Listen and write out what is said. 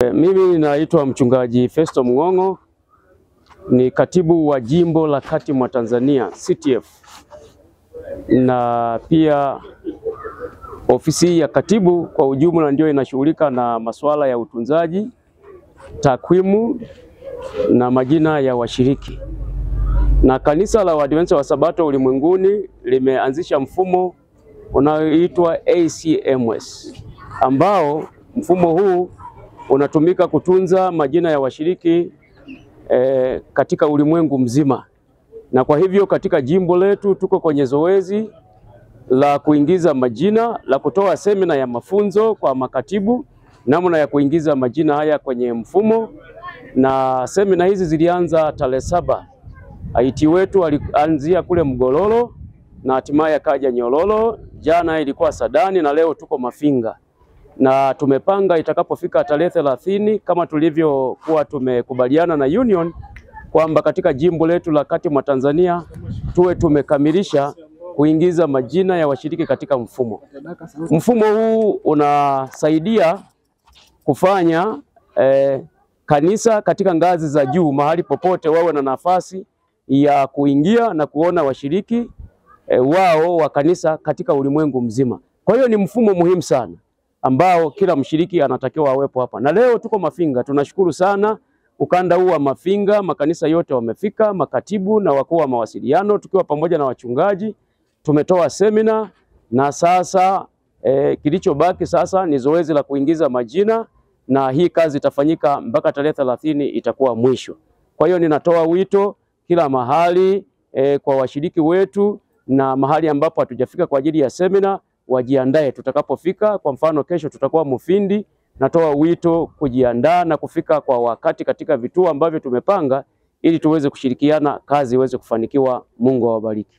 E, mimi naitwa mchungaji Festo Mng'ong'o ni katibu wa jimbo la kati mwa Tanzania CTF, na pia ofisi ya katibu kwa ujumla ndio inashughulika na masuala ya utunzaji, takwimu na majina ya washiriki. Na kanisa la Waadventista wa Sabato ulimwenguni limeanzisha mfumo unaoitwa ACMS ambao mfumo huu unatumika kutunza majina ya washiriki e, katika ulimwengu mzima. Na kwa hivyo katika jimbo letu tuko kwenye zoezi la kuingiza majina la kutoa semina ya mafunzo kwa makatibu namna ya kuingiza majina haya kwenye mfumo, na semina hizi zilianza tarehe saba. IT wetu alianzia kule Mgololo na hatimaye akaja Nyololo, jana ilikuwa Sadani na leo tuko Mafinga na tumepanga itakapofika tarehe thelathini kama tulivyokuwa tumekubaliana na union kwamba katika jimbo letu la kati mwa Tanzania tuwe tumekamilisha kuingiza majina ya washiriki katika mfumo. Mfumo huu unasaidia kufanya eh, kanisa katika ngazi za juu mahali popote wawe na nafasi ya kuingia na kuona washiriki eh, wao wa kanisa katika ulimwengu mzima. Kwa hiyo ni mfumo muhimu sana ambao kila mshiriki anatakiwa awepo hapa. Na leo tuko Mafinga, tunashukuru sana ukanda huu wa Mafinga, makanisa yote wamefika, makatibu na wakuu wa mawasiliano, tukiwa pamoja na wachungaji. Tumetoa semina na sasa eh, kilichobaki sasa ni zoezi la kuingiza majina, na hii kazi itafanyika mpaka tarehe thelathini itakuwa mwisho. Kwa hiyo ninatoa wito kila mahali eh, kwa washiriki wetu na mahali ambapo hatujafika kwa ajili ya semina wajiandae tutakapofika. Kwa mfano, kesho tutakuwa Mufindi. Natoa wito kujiandaa na kufika kwa wakati katika vituo ambavyo tumepanga ili tuweze kushirikiana, kazi iweze kufanikiwa. Mungu awabariki.